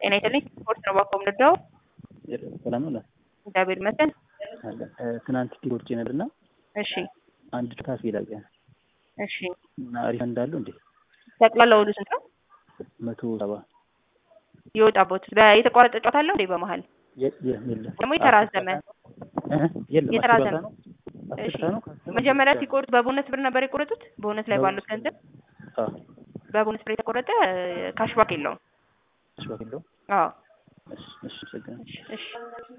ጤና ይስጥልኝ። ስፖርት ነው ባኮ ምንዳው ሰላም ነው። እግዚአብሔር ይመስገን። አለ ትናንት ቲሮች ነድና እሺ አንድ ካፌ ላይ እሺ። እና ሪፈንድ አለው እንዴ? ጠቅላላ ወዱ ስንት ነው? መቶ ሰባ የወጣቦት የተቋረጠ ጨዋታ አለው እንዴ? በመሀል የ- የ- የለም ደግሞ የተራዘመ እህ፣ የለም የተራዘመ አስር ቦታ ነው። እሺ። አስር ሰዓት ነው ከአስር መጀመሪያ ብቻ ነው። ሲቆርጥ በቦነስ ብር ነበር የቆረጡት። ቦነስ ላይ ባሉት ገንዘብ አዎ በቦነስ ብር የተቆረጠ ካሽባክ የለውም። እሺ፣ ባክ የለውም። አዎ እሺ፣ እሺ፣ አመሰግናለሁ። እሺ እሺ